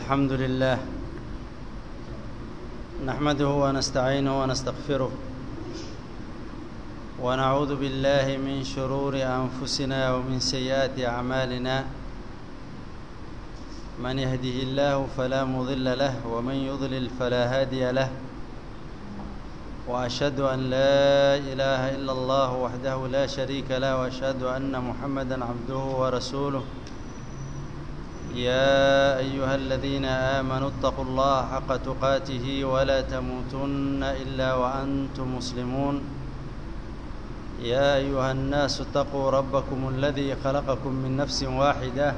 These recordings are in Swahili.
الحمد لله نحمده ونستعينه ونستغفره ونعوذ بالله من شرور انفسنا ومن سيئات اعمالنا من يهده الله فلا مضل له ومن يضلل فلا هادي له واشهد ان لا اله الا الله وحده لا شريك له واشهد ان محمدا عبده ورسوله يا ايها الذين امنوا اتقوا الله حق تقاته ولا تموتن الا وانتم مسلمون يا ايها الناس اتقوا ربكم الذي خلقكم من نفس واحده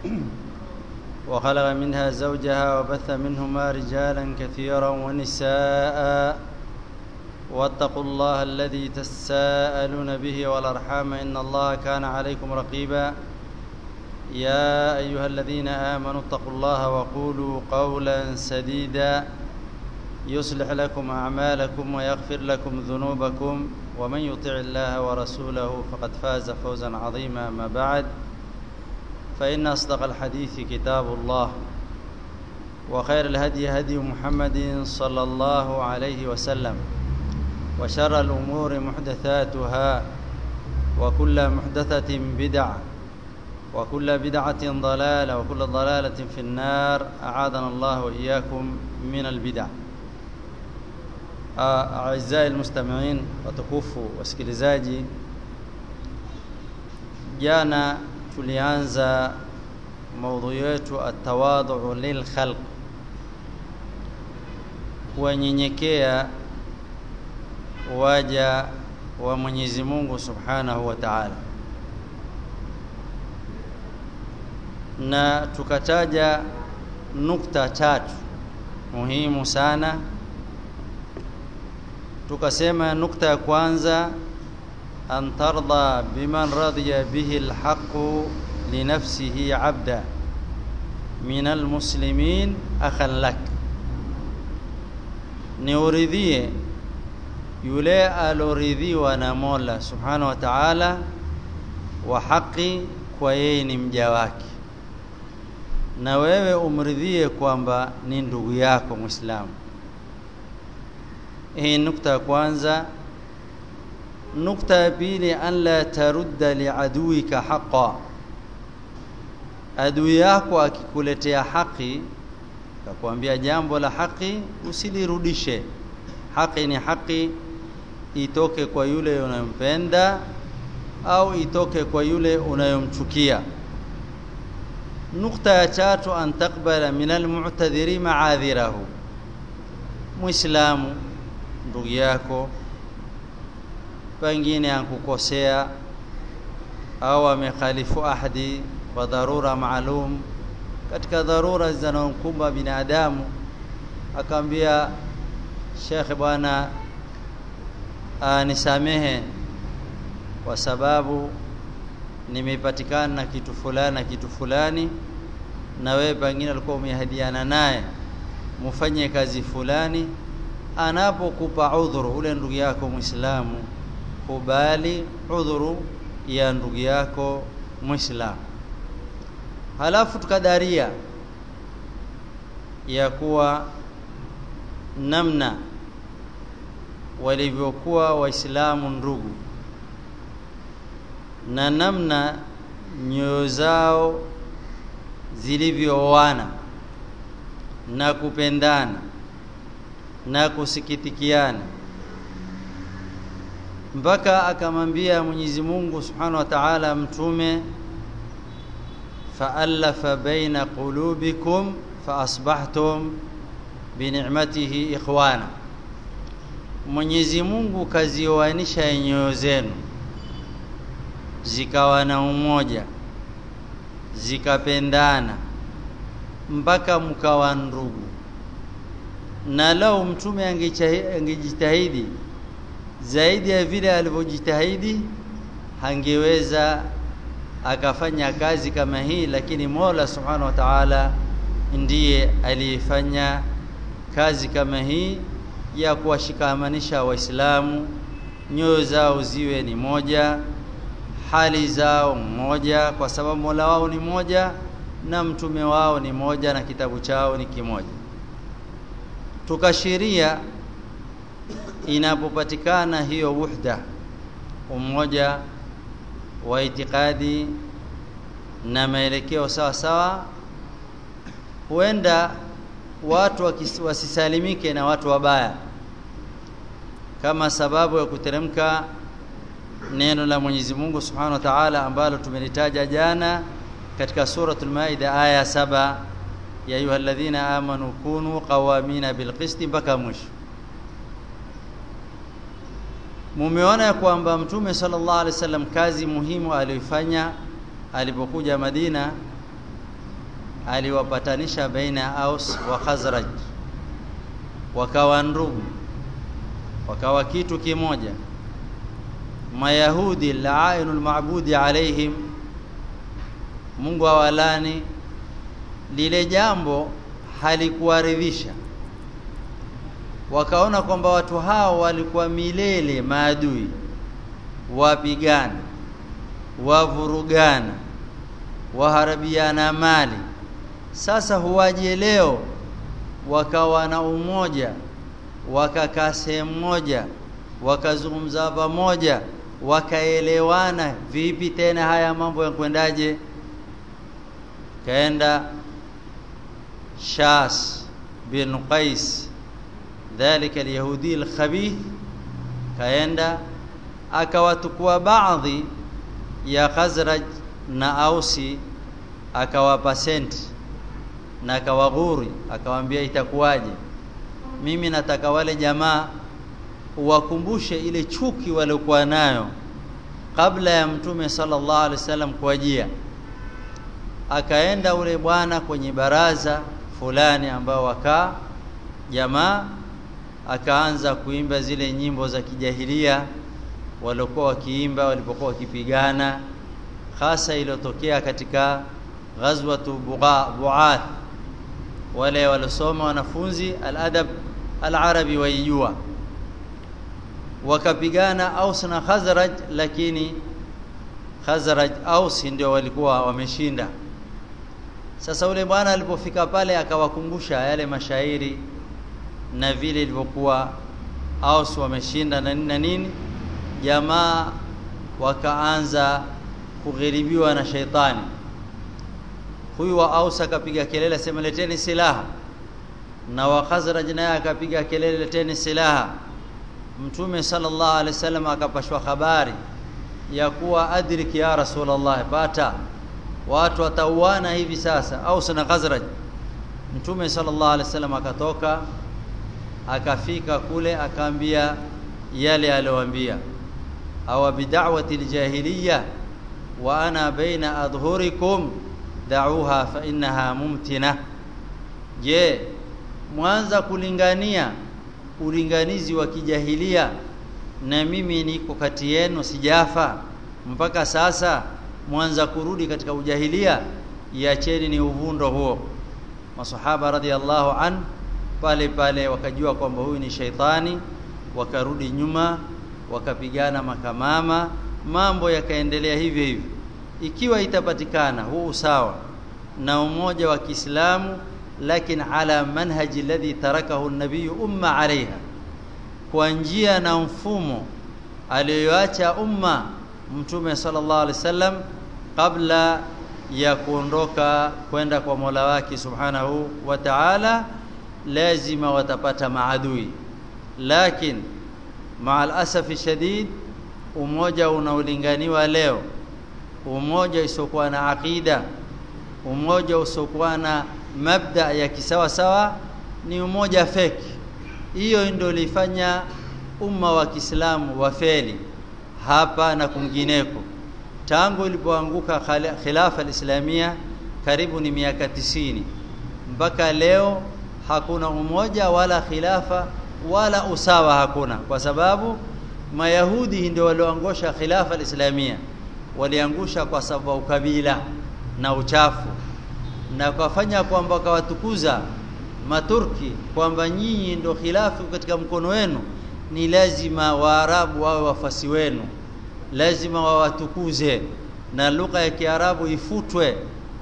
وخلق منها زوجها وبث منهما رجالا كثيرا ونساء واتقوا الله الذي تساءلون به والارحام ان الله كان عليكم رقيبا يا ايها الذين امنوا اتقوا الله وقولوا قولا سديدا يصلح لكم اعمالكم ويغفر لكم ذنوبكم ومن يطع الله ورسوله فقد فاز فوزا عظيما ما بعد فان اصدق الحديث كتاب الله وخير الهدي هدي محمد صلى الله عليه وسلم وشر الامور محدثاتها وكل محدثه بدعه وكل بدعة ضلالة وكل ضلالة في النار أعاذنا الله وإياكم من البدع أعزائي المستمعين watukufu wasikilizaji jana tulianza maudhui yetu atawadhu lilkhalq kuwanyenyekea waja wa Mwenyezi Mungu Subhanahu wa Ta'ala na tukataja nukta tatu muhimu sana tukasema nukta ya kwanza an tarda biman radiya bihi alhaqu linafsihi abda min almuslimin akhan lak ni uridhie yule aloridhiwa na Mola subhanahu wa ta'ala wa haki kwa yeye ni mja wake na wewe umridhie kwamba ni ndugu yako Muislamu. Hii nukta ya kwanza. Nukta ya pili, an la tarudda liaduika haqa, adui yako akikuletea haki, akakwambia jambo la haki, usilirudishe. Haki ni haki, itoke kwa yule unayompenda au itoke kwa yule unayomchukia. nukta ya tatu an taqbala min almu'tadhiri ma'adhirahu muislamu ndugu yako pengine ankukosea au amekhalifu ahdi kwa dharura maalum katika dharura zinazomkumba binadamu akaambia shekhe bwana nisamehe kwa sababu nimepatikana na kitu fulani na kitu fulani na wewe pengine alikuwa umehadiana naye mufanye kazi fulani anapokupa udhuru ule ndugu yako Muislamu kubali udhuru ya ndugu yako Muislamu halafu tukadaria ya kuwa namna walivyokuwa waislamu ndugu na namna nyoyo zao zilivyooana na kupendana na kusikitikiana mpaka akamwambia Mwenyezi Mungu Subhanahu wa Ta'ala mtume fa'alafa baina qulubikum faasbahtum binicmatihi ikhwana Mwenyezi Mungu kazioanisha nyoyo zenu zikawa na umoja zikapendana mpaka mkawa ndugu na lau mtume angejitahidi zaidi ya vile alivyojitahidi hangeweza akafanya kazi kama hii lakini Mola Subhanahu wa Ta'ala ndiye aliyefanya kazi kama hii ya kuwashikamanisha waislamu nyoyo zao ziwe ni moja hali zao mmoja kwa sababu Mola wao ni moja na mtume wao ni moja na kitabu chao ni kimoja tukashiria inapopatikana hiyo wuhda umoja wa itikadi na maelekeo sawa sawa huenda watu wasisalimike na watu wabaya kama sababu ya kuteremka neno la Mwenyezi Mungu Subhanahu wa Ta'ala ambalo tumelitaja jana katika suratul Maida aya saba ya ayyuhalladhina amanu kunu qawamina bilqisti mpaka mwisho mumeona ya kwamba mtume sallallahu alaihi wasallam kazi muhimu aliyoifanya alipokuja Madina aliwapatanisha baina ya Aus wa Khazraj wakawa ndugu wakawa kitu kimoja mayahudi la'inul ma'budi alaihim Mungu awalani lile jambo halikuwaridhisha wakaona kwamba watu hao walikuwa milele maadui wapigana wavurugana waharabiana mali sasa huwaje leo wakawa na umoja wakakaa sehemu moja wakazungumza pamoja wakaelewana vipi tena haya mambo yakwendaje kaenda Shas bin Qais dhalika alyahudi alkhabith kaenda akawatukua baadhi ya Khazraj na Ausi akawapa senti na akawaghuri akawaambia itakuwaje mimi nataka wale jamaa uwakumbushe ile chuki waliokuwa nayo kabla ya mtume sallallahu alaihi wasallam kuajia akaenda ule bwana kwenye baraza fulani ambao wakaa jamaa akaanza kuimba zile nyimbo za kijahilia waliokuwa wakiimba walipokuwa wakipigana hasa iliyotokea katika ghazwatu Buath wale waliosoma wanafunzi al-adab al-arabi waijua wakapigana Aus na Khazraj lakini Khazraj Aus ndio walikuwa wameshinda sasa ule bwana alipofika pale akawakumbusha yale mashairi na vile ilivyokuwa Aus wameshinda na nini na nini jamaa wakaanza kughiribiwa na sheitani huyu wa Aus akapiga kelele sema leteni silaha na wa Khazraj naye akapiga kelele leteni silaha Mtume sallallahu alaihi wasallam akapashwa habari ya kuwa adrik ya Rasulullah pata watu watauana hivi sasa Aus na Khazraj Mtume sallallahu alaihi wasallam akatoka akafika kule akaambia yale aliyowaambia aw bid'awati aljahiliyya wa ana baina adhhurikum da'uha fa innaha mumtina je mwanza kulingania ulinganizi wa kijahilia na mimi niko kati yenu sijafa mpaka sasa mwanza kurudi katika ujahilia iacheni ni uvundo huo masahaba radhiallahu an pale pale wakajua kwamba huyu ni shaitani wakarudi nyuma wakapigana makamama mambo yakaendelea hivyo hivyo ikiwa itapatikana huu usawa na umoja wa Kiislamu lakini ala manhaji alladhi tarakahu an-nabiy umma alaiha kwa njia na mfumo aliyoacha umma mtume sallallahu alaihi wasallam kabla ya kuondoka kwenda kwa Mola wake subhanahu wa ta'ala lazima watapata maadui lakini maal asafi shadid umoja unaolinganiwa leo umoja usiokuwa na aqida umoja usiokuwa na mabda ya kisawa sawa ni umoja feki hiyo ndio ilifanya umma wa Kiislamu wafeli hapa na kungineko tangu ilipoanguka khilafa alislamia karibu ni miaka tisini mpaka leo hakuna umoja wala khilafa wala usawa hakuna kwa sababu mayahudi ndio walioangusha khilafa alislamia waliangusha kwa sababu ukabila na uchafu na kufanya kwamba wakawatukuza maturki kwamba nyinyi ndio khilafu katika mkono wenu ni lazima waarabu wawe wafasi wenu lazima wawatukuze na lugha ya kiarabu ifutwe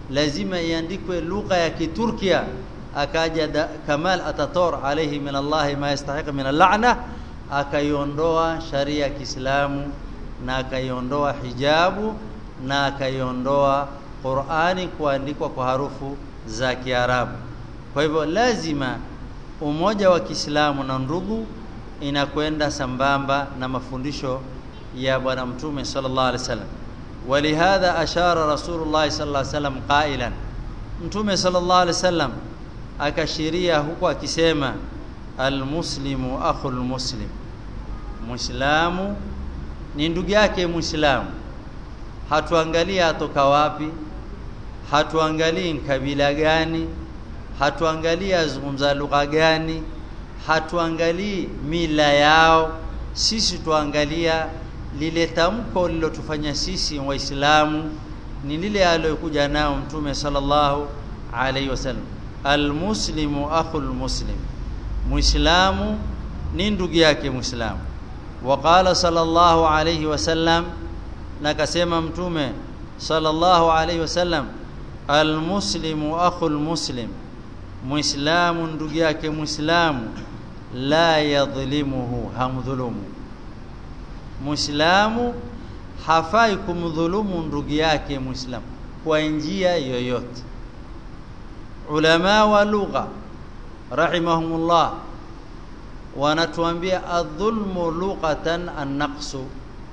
lazima iandikwe lugha ya Kiturkia akaja da, Kamal Ataturk alayhi min Allah ma yastahiq min al-la'na akaiondoa sharia ya Kiislamu na akaiondoa hijabu na akaiondoa Qur'ani kuandikwa kwa harufu za Kiarabu kwa hivyo lazima umoja wa Kiislamu na ndugu inakwenda sambamba na mafundisho ya bwana mtume sallallahu alaihi wasallam ولهذا أشار رسول الله صلى الله عليه وسلم قائلا mtume sallallahu alaihi wasallam akashiria huku akisema almuslimu akhul muslim muislamu ni ndugu yake muislamu hatuangalii atoka wapi hatuangalii kabila gani hatuangalii azungumza lugha gani hatuangalii mila yao sisi tuangalia lile tamko lilotufanya sisi waislamu ni lile aliyokuja nao mtume sallallahu alaihi wasallam almuslimu akhul muslim muislamu ni ndugu yake muislamu waqala sallallahu alaihi wasallam na kasema mtume sallallahu alaihi wasallam almuslimu akhul muslim muislamu ndugu yake muislamu la yadhlimuhu hamdhulumu muislamu hafai kumdhulumu ndugu yake muislamu kwa njia yoyote ulama wa lugha rahimahumullah wanatuambia adhulmu lughatan an-naqsu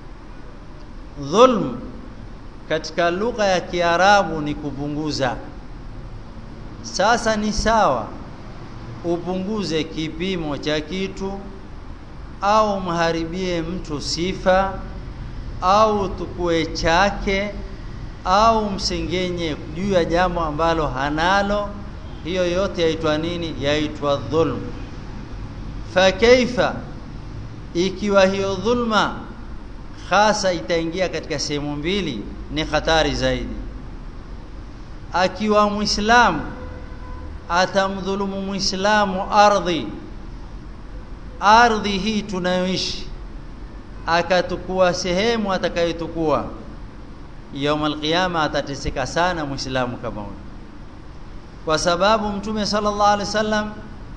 dhulm katika lugha ya Kiarabu ni kupunguza sasa ni sawa upunguze kipimo cha kitu au mharibie mtu sifa au tukue chake au msengenye juu ya jambo ambalo hanalo hiyo yote yaitwa nini yaitwa dhulm fa kaifa ikiwa hiyo dhulma hasa itaingia katika sehemu mbili ni hatari zaidi akiwa muislamu atamdhulumu muislamu ardhi ardhi hii tunayoishi akatukua sehemu atakayotukua يوم القيامه atateseka sana muislamu kama huyo kwa sababu mtume sallallahu alaihi wasallam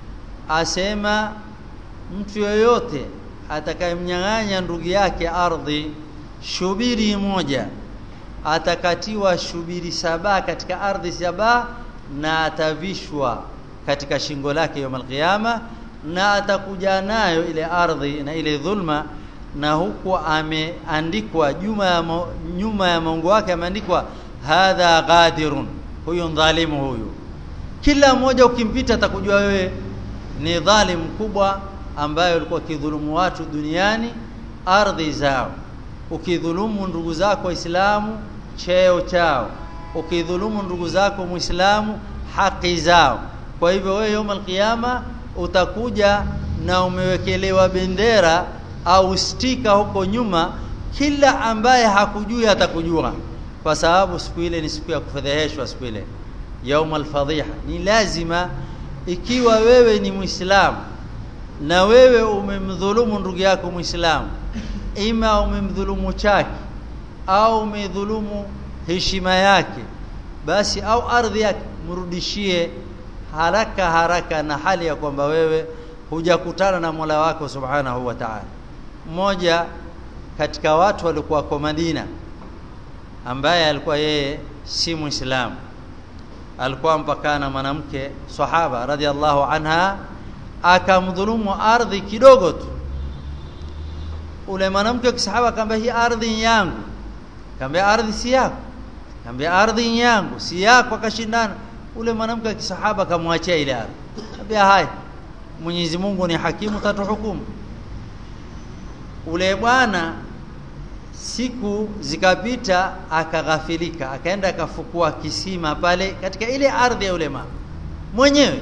asema mtu yoyote atakayemnyang'anya ndugu yake ardhi shubiri moja atakatiwa shubiri saba katika ardhi saba na atavishwa katika shingo lake يوم القيامه na atakuja nayo ile ardhi na ile dhulma na huku ameandikwa nyuma ya nyuma ya mongo wake ameandikwa hadha ghadirun huyu dhalimu huyu kila mmoja ukimpita atakujua wewe ni dhalim mkubwa ambaye ulikuwa kidhulumu watu duniani ardhi zao ukidhulumu ndugu zako waislamu cheo chao ukidhulumu ndugu zako muislamu haki zao kwa hivyo wewe يوم القيامه utakuja na umewekelewa bendera au stika huko nyuma kila ambaye hakujui atakujua kwa sababu siku ile ni siku ya kufedheheshwa siku ile yaum alfadhiha ni lazima ikiwa wewe ni muislamu na wewe umemdhulumu ndugu yako muislamu ima umemdhulumu chake au umedhulumu heshima yake basi au ardhi yake mrudishie haraka haraka na hali ya kwamba wewe hujakutana na Mola wako Subhanahu wa Ta'ala mmoja katika watu walikuwa kwa Madina ambaye alikuwa yeye si Muislamu alikuwa mpakana mwanamke sahaba radhiallahu anha akamdhulumu ardhi kidogo tu ule mwanamke kisahaba akamwambia hii ardhi yangu akamwambia ardhi si yako akamwambia ardhi yangu si yako akashindana ule mwanamke wa kisahaba akamwachia ile ardhi akamwambia haya Mwenyezi Mungu ni hakimu tatuhukumu ule bwana siku zikapita akaghafilika akaenda akafukua kisima pale katika ile ardhi ya yule mama mwenyewe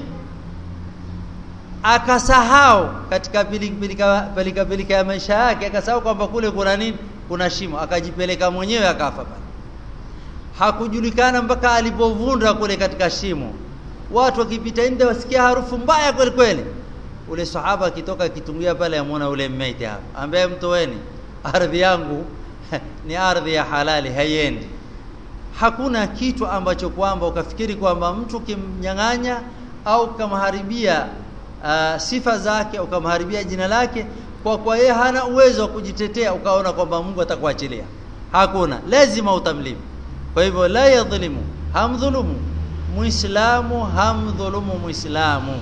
akasahau katika pilika pilika pilika ya maisha yake akasahau kwamba kule kuna nini kuna shimo akajipeleka mwenyewe akafa pale hakujulikana mpaka alipovunda kule katika shimo watu wakipita nje wasikia harufu mbaya kweli kweli ule sahaba akitoka kitungia pale amuona ule mmeiti hapo ambaye mtoweni ardhi yangu ni ardhi ya halali haiendi hakuna kitu ambacho kwamba ukafikiri kwamba mtu kimnyang'anya au kamharibia uh, sifa zake ukamharibia jina lake kwa kwa yeye hana uwezo wa kujitetea ukaona kwamba Mungu atakuachilia hakuna lazima utamlimu kwa hivyo la yadhlimu hamdhulumu muislamu hamdhulumu muislamu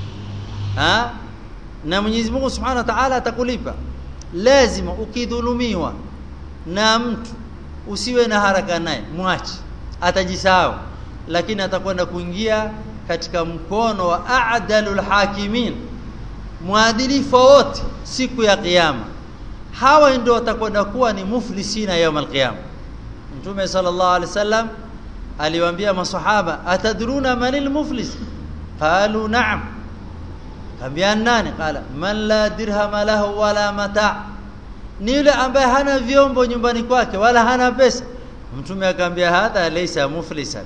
ha na Mwenyezi Mungu Subhanahu wa Ta'ala atakulipa lazima ukidhulumiwa na mtu usiwe na haraka naye mwache atajisahau lakini atakwenda kuingia katika mkono wa a'dalul hakimin mwadilifu wote siku ya kiyama hawa ndio watakwenda kuwa ni muflisina يوم القيامه mtume sallallahu alaihi wasallam aliwaambia masahaba atadruna manil muflis qalu na'am kambia nani qala man la dirham lahu wala mata ni yule ambaye hana vyombo nyumbani kwake wala hana pesa mtume akamwambia hadha laysa muflisan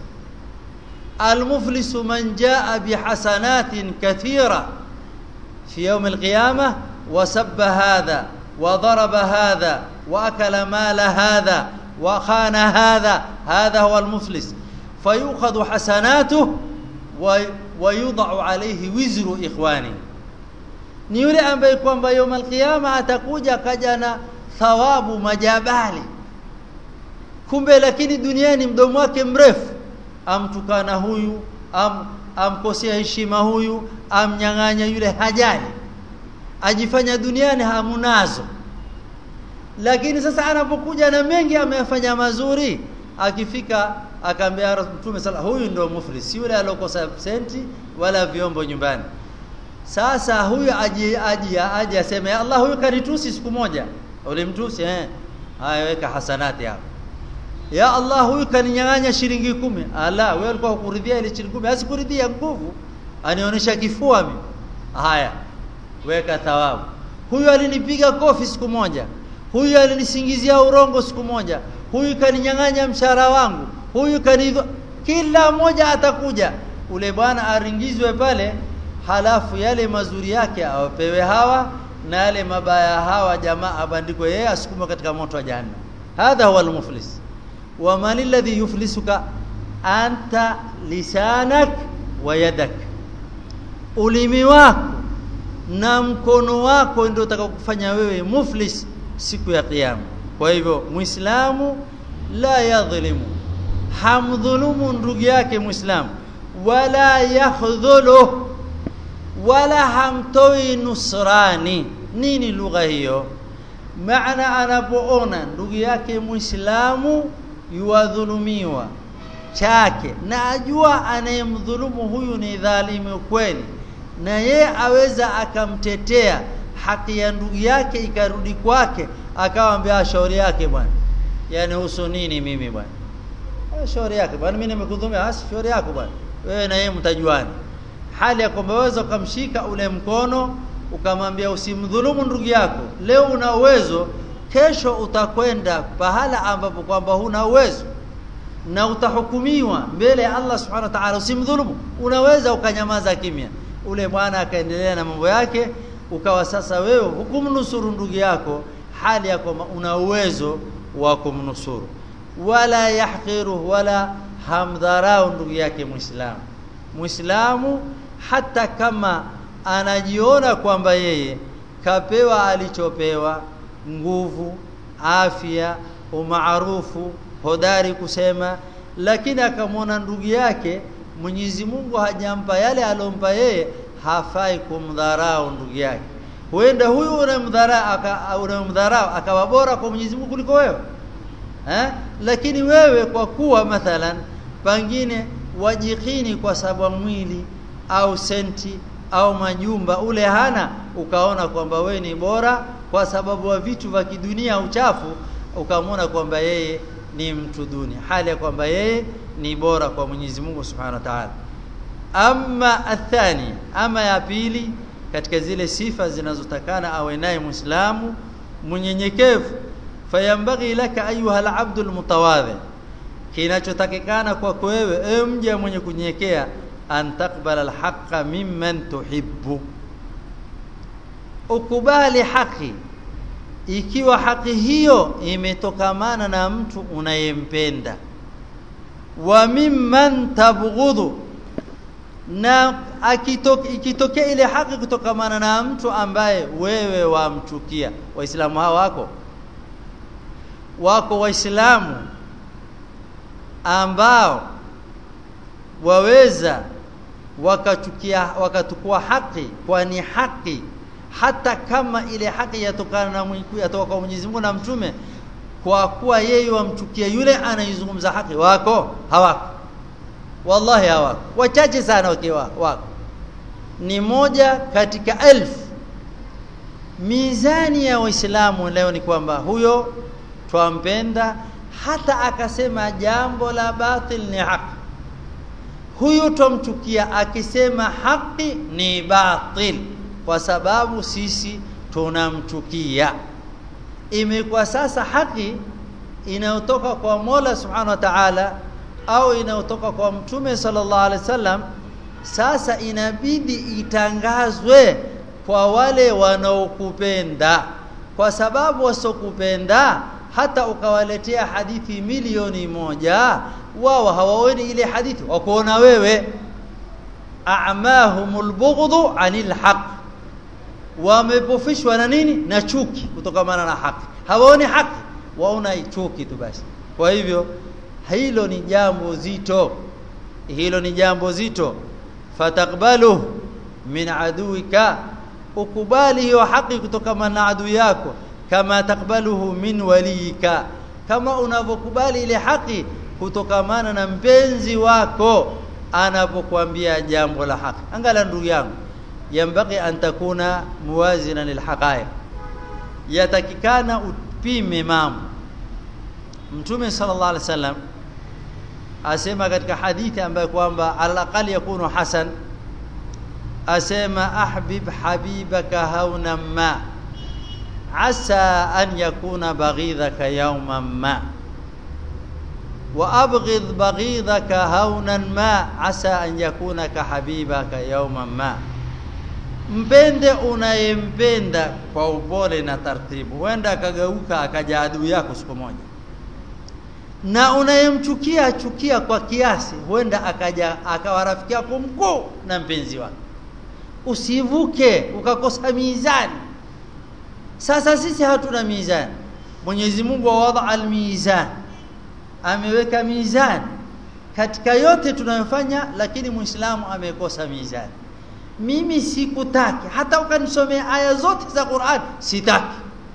المفلس من جاء بحسنات كثيرة في يوم القيامة وسب هذا وضرب هذا وأكل مال هذا وخان هذا هذا هو المفلس فيؤخذ حسناته ويوضع عليه وزر إخوانه ni yule ambaye kwamba يوم القيامة atakuja kaja na thawabu majabali kumbe lakini duniani mdomo wake mrefu amtukana huyu am amkosea heshima huyu amnyang'anya yule hajali ajifanya duniani hamunazo lakini sasa anapokuja na mengi ameyafanya mazuri akifika akaambia mtume sala huyu ndio muflis yule alokosa senti wala vyombo nyumbani sasa huyu aji aji aji aseme Allah huyu kanitusi siku moja ulimtusi eh haya weka hasanati hapo ya Allah huyu kaninyang'anya shilingi kumi ala wewe ulikuwa ukuridhia ile shilingi kumi asikuridhia nguvu anionyesha kifua mimi haya weka thawabu huyu alinipiga kofi siku moja huyu alinisingizia urongo siku moja huyu kaninyang'anya mshahara wangu huyu kanidho kila mmoja atakuja ule bwana aringizwe pale halafu yale mazuri yake awapewe hawa na yale mabaya hawa jamaa abandikwe yeye asukumwe katika moto wa jahannam hadha huwa al-muflis wa man alladhi yuflisuka anta lisanak wa yadak ulimi wako na mkono wako ndio utakakufanya wewe muflis siku ya kiyama kwa hivyo muislamu la yadhlimu hamdhulumu ndugu yake muislamu wala yakhdhulu wala hamtoi nusrani nini lugha hiyo maana anapoona ndugu yake muislamu yuwadhulumiwa chake na ajua anayemdhulumu huyu ni dhalimu kweli na ye aweza akamtetea haki ya ndugu yake ikarudi kwake akawaambia shauri yake bwana yani husu nini mimi bwana shauri yake bwana mimi nimekudhumia basi shauri yako bwana wewe na yeye mtajuana hali ya kwamba waweza ukamshika ule mkono ukamwambia usimdhulumu ndugu yako leo una uwezo kesho utakwenda pahala ambapo kwamba huna uwezo na utahukumiwa mbele ya Allah subhanahu wa ta'ala usimdhulumu unaweza ukanyamaza kimya ule bwana akaendelea na mambo yake ukawa sasa wewe hukumnusuru ndugu yako hali ya kwamba una uwezo wa kumnusuru wala yahqiru wala hamdharau ndugu yake muislamu muislamu hata kama anajiona kwamba yeye kapewa alichopewa nguvu afya umaarufu hodari kusema lakini akamwona ndugu yake Mwenyezi Mungu hajampa yale alompa yeye hafai kumdharau ndugu yake huenda huyu unamdharau unamdharau akawa bora kwa Mwenyezi Mungu kuliko wewe eh lakini wewe kwa kuwa mathalan pangine wajikini kwa sababu mwili au senti au majumba ule hana ukaona kwamba we ni bora kwa sababu wa vitu vya kidunia uchafu ukamwona kwamba yeye ni mtu duni hali ya kwamba yeye ni bora kwa Mwenyezi Mungu Subhanahu wa Ta'ala amma athani ama ya pili katika zile sifa zinazotakana awe naye Muislamu mnyenyekevu fayambaghi laka ayuha al-abdu al-mutawadhi kinachotakikana kwako wewe ewe mja mwenye kunyenyekea an taqbala al-haqqa mimman tuhibbu ukubali haki ikiwa haki hiyo imetokamana na mtu unayempenda wa mimman tabghudhu na akitoke ikitokea ile haki kutokamana na mtu ambaye wewe wamchukia waislamu hao wako wako waislamu ambao waweza wakachukia wakatukua haki kwani haki hata kama ile haki yatokana na Mungu yatoka kwa Mwenyezi Mungu na mtume kwa kuwa yeye wamchukia yule anayezungumza haki wako hawako wallahi hawako wachache sana wakiwa wako ni moja katika elfu mizani ya waislamu leo ni kwamba huyo twampenda hata akasema jambo la batil ni haki huyu twamchukia akisema haki ni batil kwa sababu sisi tunamchukia imekuwa sasa haki inayotoka kwa Mola Subhanahu wa Ta'ala au inayotoka kwa Mtume sallallahu alaihi wasallam sasa inabidi itangazwe kwa wale wanaokupenda kwa sababu wasokupenda hata ukawaletea hadithi milioni moja wao hawaoni ile hadithi wakuona wewe a'mahumul bughdhu anil haqq wamepofishwa na nini na chuki kutokamana na haki hawaoni haki waona chuki tu basi kwa hivyo hilo ni jambo zito hilo ni jambo zito fatakbalu min aduika ukubali hiyo haki kutokamana na adui yako kama takbaluhu min walika kama unavyokubali ile haki kutokamana na mpenzi wako anapokuambia jambo la haki angala ndugu yangu yambaki an takuna muwazina lilhaqaiq yatakikana upime mambo mtume sallallahu alaihi wasallam asema katika hadithi ambayo kwamba alaqali yakunu hasan asema ahbib habibaka hauna ma asa an yakuna baghidhaka yawman ma وأبغض بغيضك هونا ما عسى أن يكون كحبيبك يوما ما mpende unayempenda kwa upole na taratibu huenda akageuka akaja adui yako siku moja na unayemchukia chukia kwa kiasi huenda akaja akawa rafiki yako mkuu na mpenzi wako usivuke ukakosa mizani sasa sisi hatuna mizani Mwenyezi Mungu awadha almizan ameweka mizani katika yote tunayofanya lakini muislamu amekosa mizani mimi sikutaki hata ukanisomea aya zote za Qur'an sitaki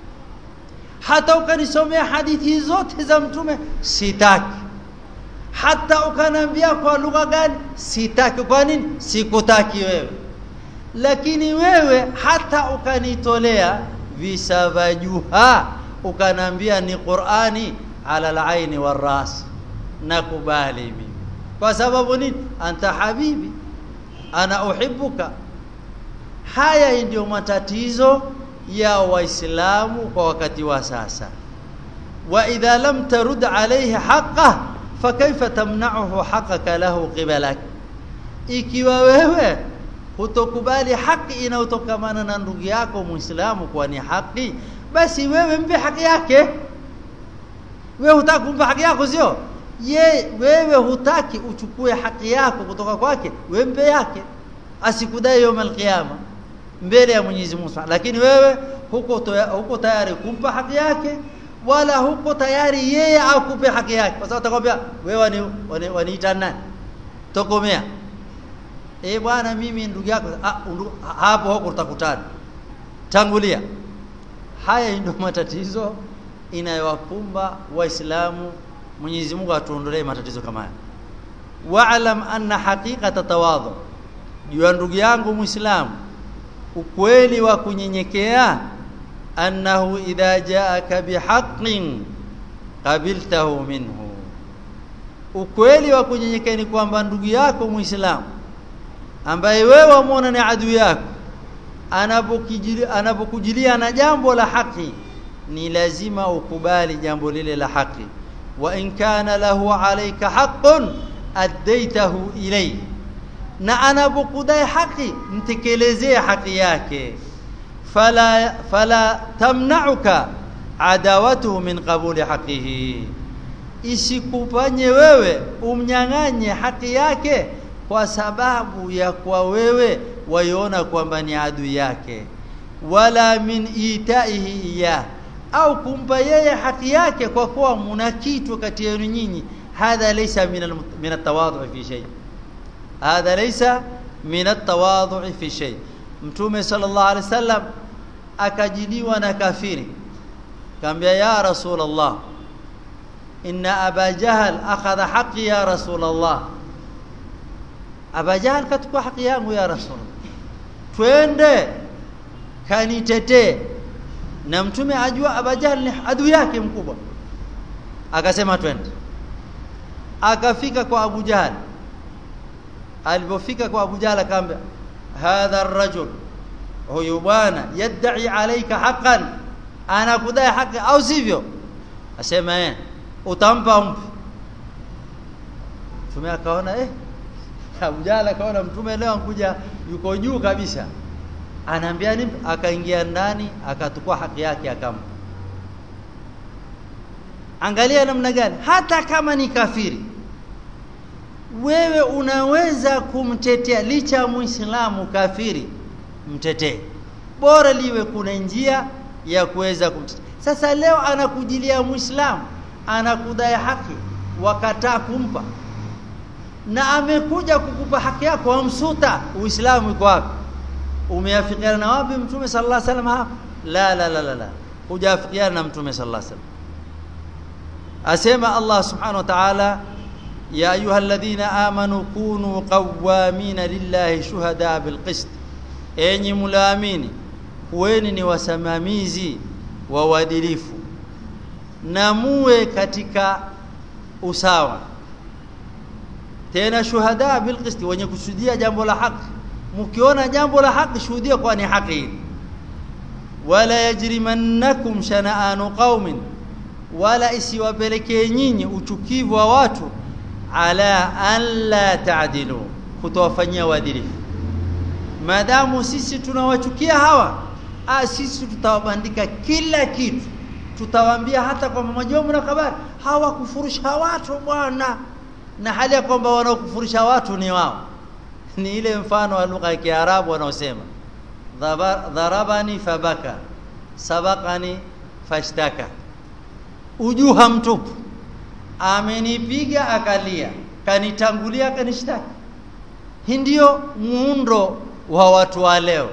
hata ukanisomea hadithi zote za mtume sitaki hata ukanambia kwa lugha gani sitaki kwa nini sikutaki wewe lakini wewe hata ukanitolea visavajuha ukanambia ni Qur'ani ala al-aini war-ras nakubali mimi kwa sababu nini anta habibi ana uhibbuka haya ndio matatizo ya waislamu kwa wakati wa sasa wa idha lam tarud alayhi haqqah fakaifa tamna'uhu haqqaka lahu qibalak ikiwa wewe hutokubali haki inayotokamana na ndugu yako muislamu kwa ni haki basi wewe mpe haki yake wewe hutaki kumpa haki yako sio ye wewe hutaki uchukue haki yako kutoka kwake wewe mpe yake asikudai yawm alqiyama mbele ya Mwenyezi Mungu lakini wewe huko huko tayari kumpa haki yake wala huko tayari yeye akupe haki yake kwa sababu atakwambia wewe waniita nani tokomea eh bwana mimi ndugu yako ah, hapo huko tutakutana tangulia haya ndio matatizo inayowakumba waislamu Mwenyezi Mungu atuondolee matatizo kama haya wa'lam anna haqiqata tawadhu jua ndugu yangu muislamu ukweli wa kunyenyekea annahu idha jaaka bihaqqin qabiltahu minhu ukweli wa kunyenyekea ni kwamba ndugu yako muislamu ambaye wewe wamuona ni adui yako anapokujilia anapokujilia na jambo la haki ni lazima ukubali jambo lile la haki wa in kana lahu alayka haqqun addaitahu ilayhi na anapokudai haki mtekelezee haki yake fala fala tamna'uka adawatuhu min qabuli haqihi isikufanye wewe umnyang'anye haki yake kwa sababu ya kwa wewe waiona kwamba ni adui yake wala min itaihi iya au kumpa yeye haki yake kwa kuwa muna kitu kati yenu nyinyi hadha laysa min min at-tawadhu fi shay hadha laysa min at-tawadhu fi shay mtume sallallahu alaihi wasallam akajiliwa na kafiri kaambia ya rasulullah inna aba jahl akhadha haqqi ya rasulullah aba jahl kachukua haki yangu ya rasulullah twende kanitetee na mtume ajua aba jahl ni adui yake mkubwa akasema twende akafika kwa abu jahl alipofika kwa abu jahl akaambia hadha ar-rajul huyu bwana yad'i alayka haqqan anakudai haki au sivyo asema eh utampa umpi mtume akaona eh Abu Jahl akaona mtume leo ankuja yuko juu kabisa anaambia nini akaingia ndani akatukua haki yake akampa angalia namna gani hata kama ni kafiri wewe unaweza kumtetea licha ya muislamu kafiri mtetee bora liwe kuna njia ya kuweza kumtetea sasa leo anakujilia muislamu anakudai haki wakataa kumpa na amekuja kukupa haki yako wamsuta uislamu uko wapi umeafikiana na wapi mtume sallallahu alaihi wasallam hapa la la la la la hujafikiana na mtume sallallahu alaihi wasallam asema Allah subhanahu wa ta'ala ya ayyuhalladhina amanu kunu qawwamina lillahi shuhada bilqist enyi mulaamini kuweni ni wasimamizi wa uadilifu na muwe katika usawa tena shuhada bilqist wenye kushuhudia jambo la haki mkiona jambo la haki shuhudia kwa ni haki wala yajrimannakum shana'anu qaumin wala isiwapelekee nyinyi uchukivu wa watu ala an la ta'dilu kutowafanyia uadilifu maadamu sisi tunawachukia hawa ah sisi tutawabandika kila kitu tutawaambia hata kwa majomo na habari hawakufurusha watu bwana na hali ya kwamba wanaokufurisha watu ni wao ni ile mfano wa lugha ya Kiarabu wanaosema dharabani fabaka sabakani fashtaka ujuha mtupu amenipiga akalia kanitangulia kanishtaki hii ndio muundo wa watu wa leo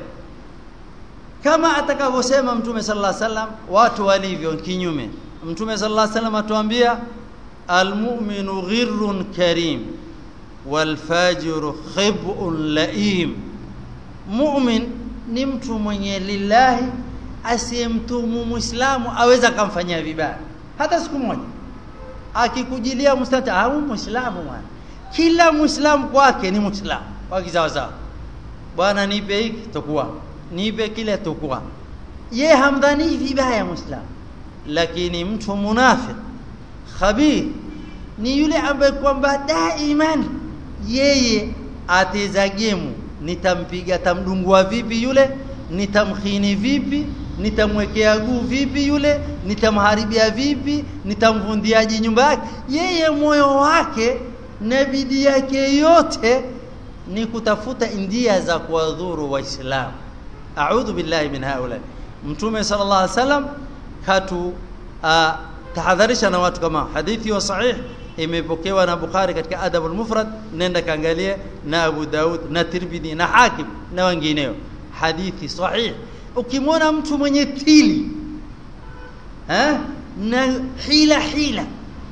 kama atakavyosema mtume sallallahu alaihi wasallam watu walivyo kinyume mtume sallallahu alaihi wasallam atuambia almu'minu ghirrun karim walfajiru khib'un laim mu'min ni mtu mwenye lillahi asiyemtumu muislamu aweza kumfanyia vibaya hata siku moja akikujilia mustata au muislamu bwana kila muislamu kwake ni muislamu waki sawa sawa bwana nipe hiki tokuwa nipe kile tokuwa ye hamdhani vibaya muislamu lakini mtu munafiq khabir ni yule ambaye kwamba daiman yeye ateza gemu nitampiga tamdungua vipi yule nitamkhini vipi nitamwekea guu vipi yule nitamharibia vipi nitamvundiaje nyumba yake yeye moyo wake na bidii yake yote ni kutafuta njia za kuwadhuru waislamu a'udhu billahi min haula mtume sallallahu alaihi wasallam katu uh, tahadharisha na watu kama hadithi wa sahih imepokewa na Bukhari katika Adab al-Mufrad nenda kaangalie na Abu Daud na Tirmidhi na Hakim na wengineo hadithi sahih ukimwona mtu mwenye tili eh na hila hila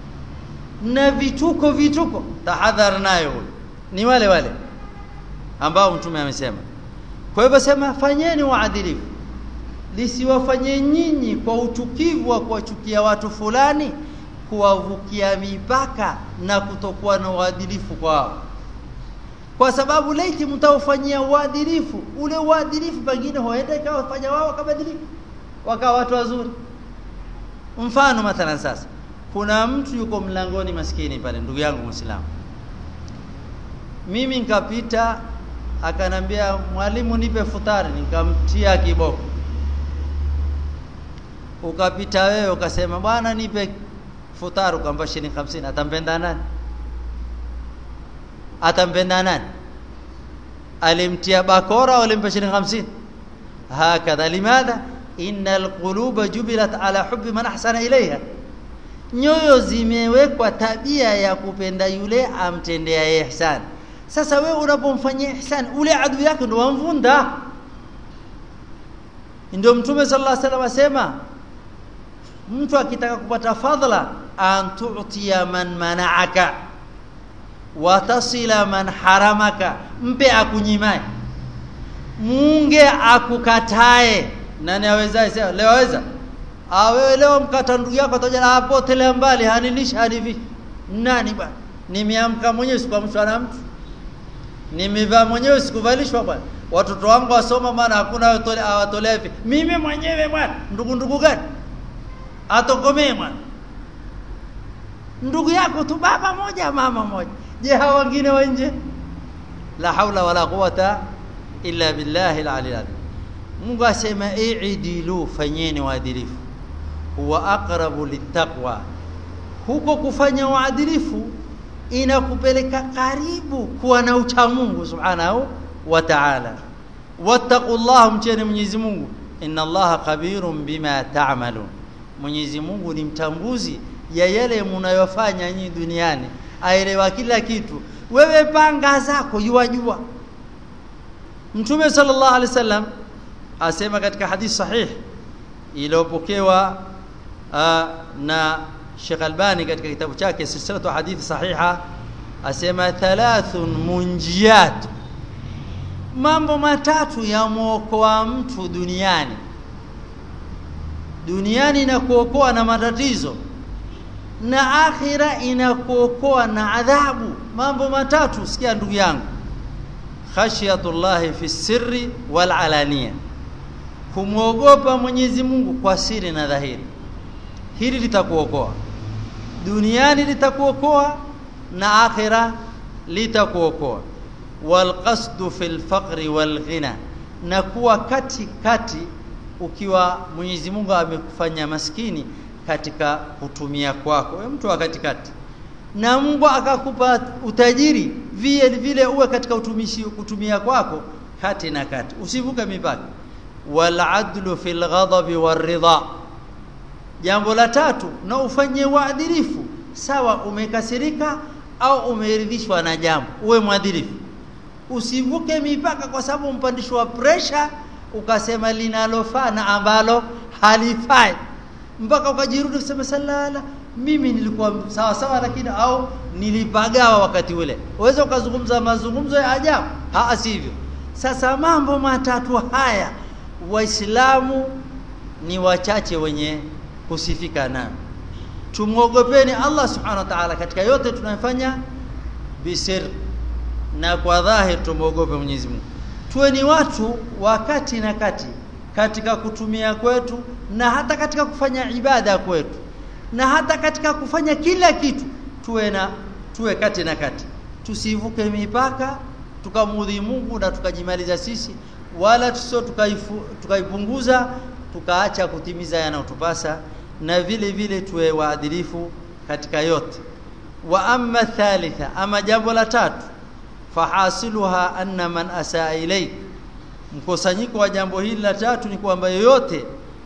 na vituko vituko tahadhar nayo ni wale wale ambao mtume amesema kwa hivyo sema fanyeni uadilifu lisiwafanye nyinyi kwa utukivu wa kuwachukia watu fulani kuwavukia mipaka na kutokuwa na uadilifu kwao kwa sababu laiti mtaufanyia uadilifu ule uadilifu pengine huenda ikawafanya wao wakabadilika wakawa watu wazuri mfano mathalan sasa kuna mtu yuko mlangoni maskini pale ndugu yangu muislamu mimi nikapita akanambia mwalimu nipe futari nikamtia kiboko ukapita wewe ukasema bwana nipe futaru kampa shilingi 50 atampenda nani atampenda nani alimtia bakora au alimpa shilingi 50 hakadha limadha innal quluba jubilat ala hubbi man ahsana ilaiha nyoyo zimewekwa tabia ya kupenda yule amtendea ihsan sasa wewe unapomfanyia ihsan ule adui yake ndo wamvunda ndio mtume sallallahu alaihi wasallam asema mtu akitaka kupata fadhila an tu'tiya man mana'aka wa tasila man haramaka mpe akunyimai munge akukatae nani awezaye sasa leo aweza ah wewe leo mkata ndugu yako ataja hapo tele mbali hanilishi hanivi nani bwana nimeamka mwenyewe sikuamshwa na mtu nimevaa mwenyewe sikuvalishwa bwana watoto wangu wasoma maana hakuna awatolea hivi mimi mwenyewe bwana ndugu ndugu gani atokomee bwana ndugu yako tu baba moja mama moja je hawa wengine wa nje la haula wala quwata illa billahi al-ali al Mungu asema i'dilu fanyeni uadilifu huwa aqrabu littaqwa huko kufanya uadilifu inakupeleka karibu kuwa na ucha Mungu subhanahu wa ta'ala wattaqullah mcheni Mwenyezi Mungu inna Allaha khabirun bima ta'malun Mwenyezi Mungu ni mtambuzi ya yale mnayofanya nyinyi duniani aelewa kila kitu wewe panga zako yuwajua Mtume sallallahu alaihi wasallam asema katika hadithi sahih iliyopokewa na Sheikh Albani katika kitabu chake silsilatu hadithi sahiha asema thalathun munjiyat mambo matatu yamwokoa mtu duniani duniani inakuokoa na matatizo na akhira inakuokoa na adhabu mambo matatu sikia ndugu yangu khashiyatullahi fi sirri wal alania kumwogopa Mwenyezi Mungu kwa siri na dhahiri hili litakuokoa duniani litakuokoa na akhira litakuokoa wal qasdu fil faqri wal ghina na kuwa kati kati ukiwa Mwenyezi Mungu amekufanya maskini katika kutumia kwako wewe mtu wa katikati na Mungu akakupa utajiri vile vile uwe katika utumishi kutumia kwako kati na kati usivuke mipaka wal adlu fil ghadabi war ridha jambo la tatu na ufanye uadilifu sawa umekasirika au umeridhishwa na jambo uwe mwadilifu usivuke mipaka kwa sababu mpandishwa pressure ukasema linalofaa na ambalo halifai mpaka ukajirudi kusema salala mimi nilikuwa sawa sawa lakini au nilipagawa wakati ule uweza ukazungumza mazungumzo ya ajabu ha sivyo sasa mambo matatu haya waislamu ni wachache wenye kusifika nayo tumwogopeni Allah subhanahu wa ta'ala katika yote tunayofanya bisir na kwa dhahir tumwogope Mwenyezi Mungu tuwe ni watu wakati na kati katika kutumia kwetu na hata katika kufanya ibada kwetu na hata katika kufanya kila kitu tuwe na tuwe kati na kati tusivuke mipaka tukamudhi Mungu na tukajimaliza sisi wala tusio tukaipunguza tukaacha kutimiza yanayotupasa na vile vile tuwe waadilifu katika yote wa amma thalitha ama jambo la tatu fahasiluha anna man asaa ilayk mkusanyiko wa jambo hili la tatu ni kwamba yoyote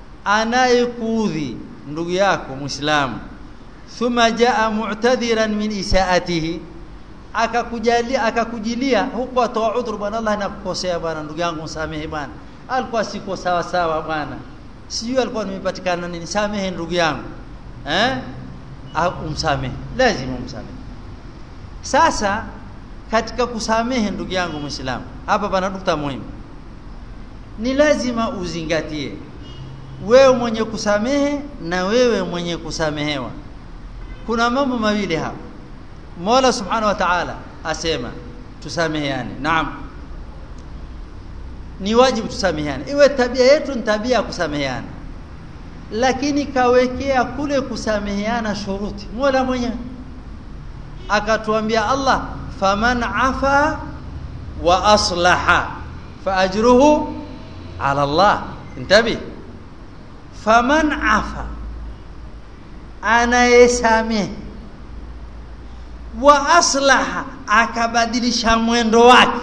anayekuudhi ndugu yako muislamu thumma jaa mu'tadhiran min isaatihi akakujalia akakujilia huko atoa udhuru bwana Allah nakukosea bwana ndugu yangu msamehe bwana alikuwa siko sawa sawa bwana sijui alikuwa nimepatikana nini samehe ndugu yangu eh umsamehe lazima umsamehe sasa katika kusamehe ndugu yangu muislamu hapa pana nukta muhimu ni lazima uzingatie wewe mwenye kusamehe na wewe mwenye kusamehewa kuna mambo mawili hapa Mola Subhanahu wa Ta'ala asema tusameheane naam ni wajibu tusameheane iwe tabia yetu ni tabia ya kusameheana lakini kawekea kule kusameheana shuruti Mola mwenyewe akatuambia Allah faman afa wa aslaha fa ajruhu ala Allah intabi faman afa anayesamehe wa aslaha akabadilisha mwendo wake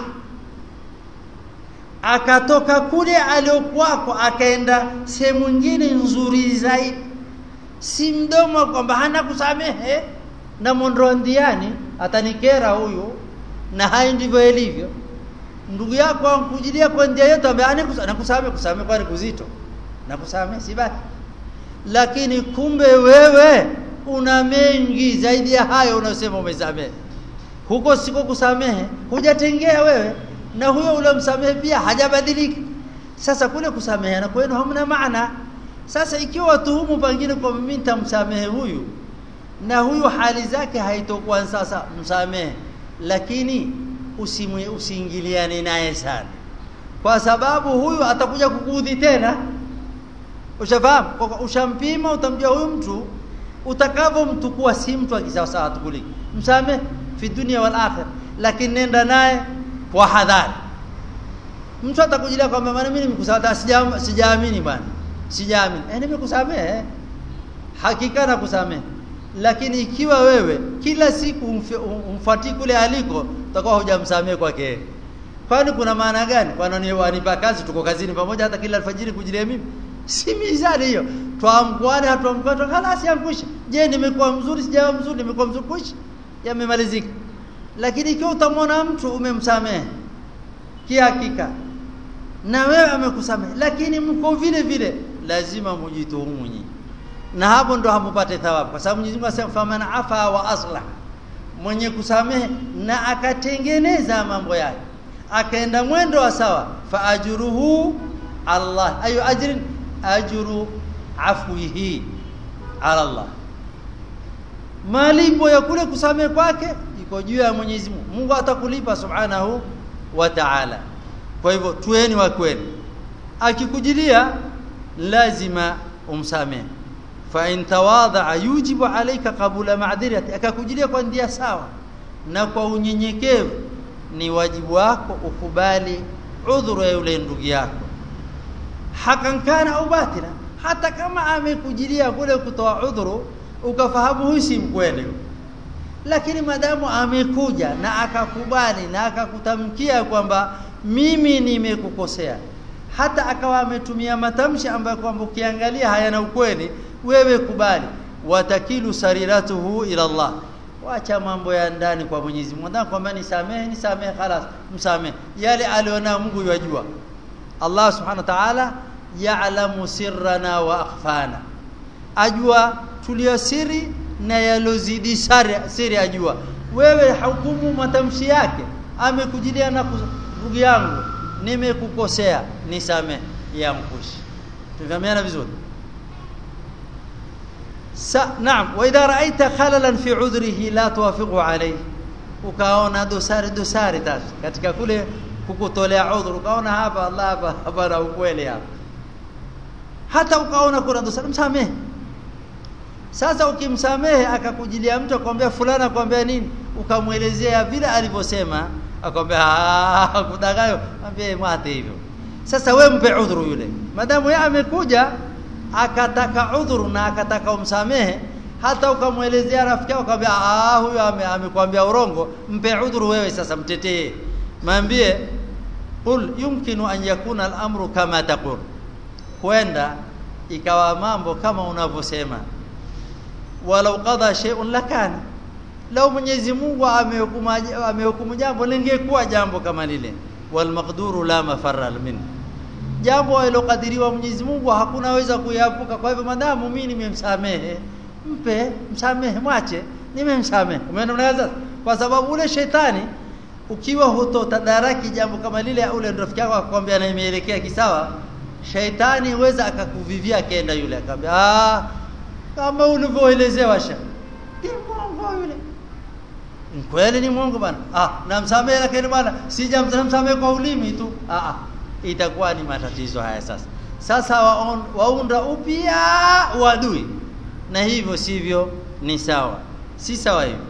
akatoka kule aliokuwako akaenda sehemu nyingine nzuri zaidi si mdomo kwamba hana kusamehe na mondro ndiani atanikera huyu na hai ndivyo ilivyo ndugu yako ankujilia kwa ndia yetu ambaye anakusamehe kusamehe kwani kuzito na kusamehe si baki lakini kumbe wewe una mengi zaidi ya hayo unasema umesamehe huko siko kusamehe hujatengea wewe na huyo uliomsamehe pia hajabadilika sasa kule kusamehe na kwenu hamna maana sasa ikiwa watuhumu pengine kwa mimi nitamsamehe huyu na huyu hali zake haitokuwa sasa msamehe lakini usimwe usiingiliane naye sana kwa sababu huyu atakuja kukuudhi tena ushafahamu ushampima utamjua huyu mtu utakavomtukua si mtu akisawasawa atukuliki msamehe fi dunia wal akhir lakini nenda naye kwa hadhari mtu atakujilia kwamba maana mimi nimekusamehe sijaamini sija bwana sijaamini eh nimekusamehe hakika na kusamehe lakini ikiwa wewe kila siku umfuatii kule aliko utakuwa hujamsamehe kwake kwani kuna maana gani kwani wanipa kazi tuko kazini pamoja hata kila alfajiri kujilia mimi si mizani hiyo tuamkwane hatuamkwane halasi yankwisha je nimekuwa mzuri sijawa mzuri nimekuwa mzuri kwisha yamemalizika lakini ikiwa utamwona mtu umemsamehe kihakika na wewe amekusamehe lakini mko vile vile lazima mujituhumu nyinyi na hapo ndo hamupate thawabu kwa sababu Mwenyezi Mungu asema faman afa wa aslah mwenye kusamehe na akatengeneza mambo yake akaenda mwendo wa sawa fa ajruhu Allah ayu ajrin ajru afwihi ala Allah malipo ya kule kusamehe kwake iko juu ya Mwenyezi Mungu Mungu atakulipa subhanahu wa ta'ala kwa hivyo tueni wa kweli akikujilia lazima umsamehe fa in tawadha yujibu alayka qabula ma'dirati akakujilia kwa ndia sawa na kwa unyenyekevu ni wajibu wako ukubali udhuru ya yule ndugu yako hakan kana au batila hata kama amekujilia kule kutoa udhuru ukafahamu huyu si mkweli lakini madamu amekuja na akakubali na akakutamkia kwamba mimi nimekukosea hata akawa ametumia matamshi ambayo kwamba ukiangalia hayana ukweli wewe kubali watakilu sariratuhu ila Allah wacha mambo ya ndani kwa Mwenyezi Mungu ndio kwamba nisamehe nisamehe خلاص msamehe yale aliona Mungu yajua Allah subhanahu wa ta'ala ya'lamu sirrana wa akhfana ajua tuliyosiri na yalozidi siri siri ajua wewe hukumu matamshi yake amekujilia na ndugu yangu nimekukosea nisamehe yamkushi tufahamiana vizuri sa naam wa idha ra'aita khalalan fi udhrihi la tuwafiqu alayhi ukaona dosari dosari tas katika kule kukutolea udhuru ukaona hapa Allah hapa hapa na ukweli hapa hata ukaona kuna dosari msamehe sasa ukimsamehe akakujilia mtu akwambia fulana akwambia nini ukamwelezea vile alivyosema akwambia ah kudagayo ambie mwate hivyo sasa we mpe udhuru yule madamu yeye amekuja akataka udhuru na akataka umsamehe hata ukamwelezea rafiki yako akamwambia ah huyu amekwambia urongo mpe udhuru wewe sasa mtetee mwambie qul yumkinu an yakuna al-amru kama taqul kwenda ikawa mambo kama unavyosema walau qada shay'un lakana lau Mwenyezi Mungu amehukumu amehukumu jambo lingekuwa jambo kama lile wal maqduru la mafarra min jambo alilokadiriwa Mwenyezi Mungu hakuna weza kuyaepuka kwa hivyo madamu mimi nimemsamehe mpe msamehe mwache nimemsamehe umeona unaweza kwa sababu ule shetani ukiwa hutotadaraki jambo kama lile ule rafiki yako akwambia na imeelekea kisawa shaitani weza akakuvivia akaenda yule akamwambia ah kama ulivyoelezewa sha ni mwongo yule kweli ni mwongo bana ah namsamehe lakini bana sijamsamehe kwa ulimi tu ah ah itakuwa ni matatizo haya sasa sasa waon, waunda upya uadui na hivyo sivyo ni sawa si sawa hivyo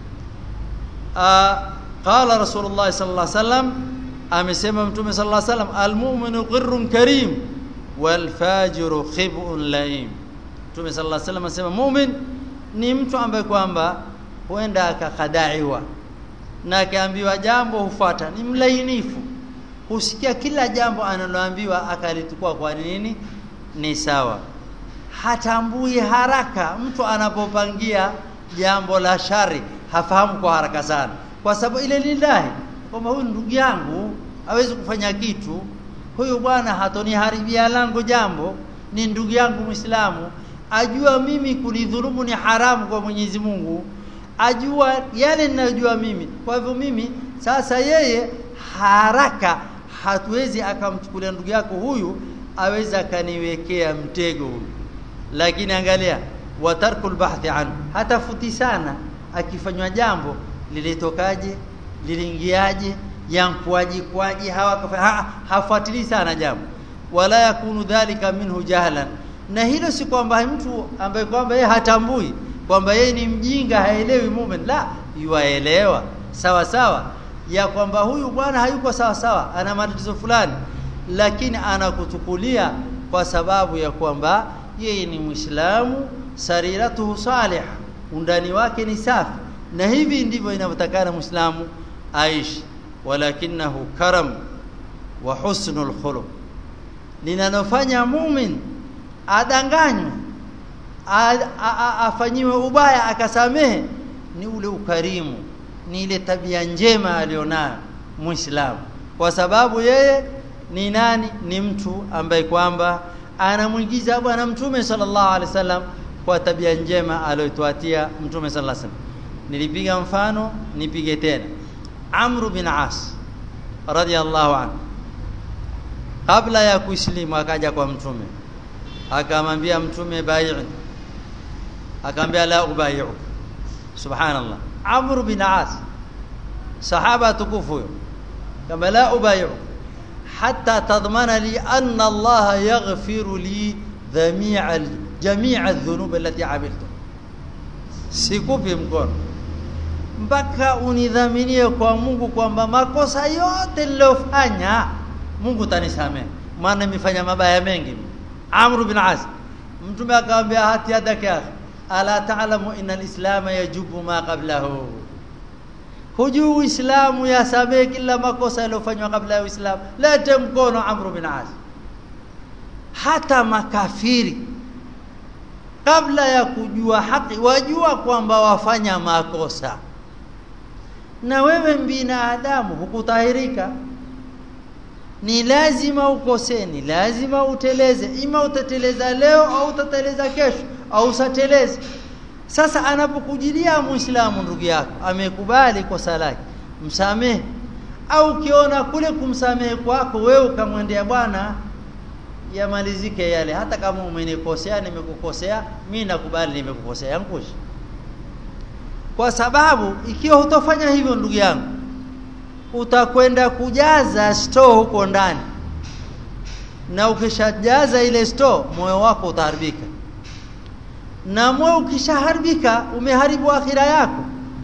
qala rasulullah sallallahu alaihi wasallam amesema mtume sallallahu alaihi wasallam almu'minu qirrun karim wal fajiru khib'un laim Mtume sallallahu alaihi wasallam asema mu'min ni mtu ambaye kwamba huenda akakadaiwa na akaambiwa jambo hufuata, ni mlainifu, husikia kila jambo analoambiwa akalitukua kwa nini ni sawa, hatambui haraka. Mtu anapopangia jambo la shari hafahamu kwa haraka sana, kwa sababu ile lillahi, kwamba huyu ndugu yangu hawezi kufanya kitu, huyu bwana hatoniharibia langu jambo, ni ndugu yangu Muislamu, ajua mimi kunidhulumu ni haramu kwa Mwenyezi Mungu, ajua yale ninayojua mimi. Kwa hivyo mimi sasa, yeye haraka hatuwezi akamchukulia ndugu yako huyu aweza akaniwekea mtego huyu. Lakini angalia, wa tarkul bahthi anhu, hatafuti sana akifanywa jambo lilitokaje, liliingiaje, yankuaje kwaje, hawa ha, hafuatilii sana jambo, wala yakunu dhalika minhu jahlan na hilo si kwamba mtu ambaye kwamba yeye hatambui kwamba yeye ni mjinga haelewi mumen, la, yuaelewa sawa sawa ya kwamba huyu bwana hayuko sawa sawa, ana matatizo fulani, lakini anakuchukulia kwa sababu ya kwamba yeye ni Muislamu, sariratuhu salih, undani wake ni safi, na hivi ndivyo inavyotakana Muislamu aishi. Walakinahu karam wa husnul khuluq, linalofanya mumin adanganywe afanyiwe ubaya akasamehe, ni ule ukarimu, ni ile tabia njema alionayo Muislamu, kwa sababu yeye ni nani? Ni mtu ambaye kwamba anamwigiza Bwana Mtume sallallahu alaihi wasallam kwa tabia njema aliyotuatia Mtume sallallahu alaihi wasallam. Nilipiga mfano, nipige tena. Amr bin As radiyallahu anhu, kabla ya kuislimu akaja kwa Mtume akamwambia mtume bai'ni, akamwambia la ubai'u. Subhanallah, Amr bin As sahaba tukufu huyo, kama la ubai'u hatta tadmana li anna Allah yaghfiru li jami'a jami'a adh-dhunub allati amiltu, sikupi mkono mpaka unidhaminie kwa Mungu kwamba makosa yote niliyofanya Mungu tanisamehe, maana nimefanya mabaya mengi. Amr bin As, mtume akamwambia hati yadaka ya ala ta'lamu inna al-islam yajubu ma qablahu, hujui Uislamu yasamehe kila makosa yaliyofanywa kabla ya Uislamu. Lete mkono Amr bin As. Hata makafiri kabla ya kujua haki wajua kwamba wafanya makosa, na wewe binadamu hukutahirika ni lazima ukosee, ni lazima uteleze. Ima utateleza leo au utateleza kesho au usateleze. Sasa anapokujilia Muislamu ndugu yako amekubali kosa lake, msamehe. Au ukiona kule kumsamehe kwako wewe ukamwendea bwana, yamalizike yale, hata kama umenikosea, nimekukosea, mimi nakubali nimekukosea, yankushi. Kwa sababu ikiwa hutofanya hivyo ndugu yangu utakwenda kujaza store huko ndani, na ukishajaza ile store moyo wako utaharibika, na moyo ukishaharibika umeharibu akhira yako.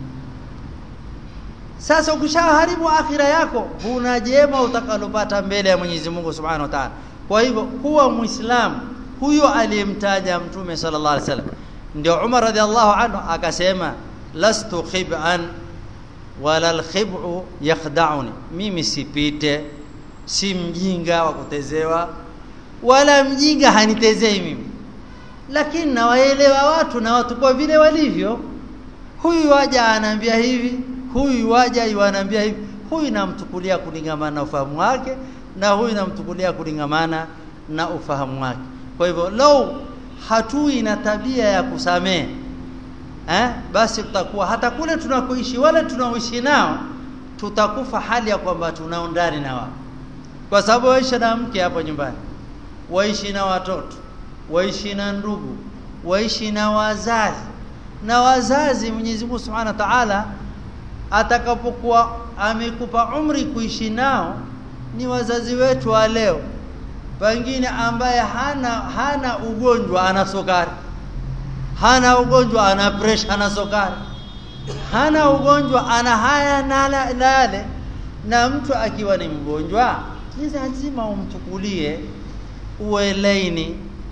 Sasa ukishaharibu akhira yako, huna jema utakalopata mbele ya Mwenyezi Mungu Subhanahu wa Ta'ala. Kwa hivyo kuwa Muislamu huyo aliyemtaja Mtume sallallahu alaihi wasallam, ndio Umar radhiallahu anhu akasema, lastu khib'an wala alkhib'u yakhda'uni, mimi sipite, si mjinga wa kutezewa, wala mjinga hanitezei mimi, lakini nawaelewa watu na watu kwa vile walivyo. Huyu waja anaambia hivi, huyu waja yuanaambia hivi, huyu namtukulia kulingamana na ufahamu wake, na huyu namtukulia kulingamana na ufahamu wake. Kwa hivyo lau hatui na tabia ya kusamehe eh, basi tutakuwa hata kule tunakoishi wale tunaoishi nao tutakufa hali ya kwamba tunao ndani na wao, kwa sababu waishi na mke hapo nyumbani, waishi na watoto, waishi na ndugu, waishi na wazazi. Na wazazi Mwenyezi Mungu Subhanahu wa Ta'ala atakapokuwa amekupa umri kuishi nao ni wazazi wetu wa leo, pengine ambaye hana hana ugonjwa ana sukari hana ugonjwa ana pressure, ana sukari, hana ugonjwa ana haya na yale. Na mtu akiwa ni mgonjwa, ni lazima umchukulie uwe laini,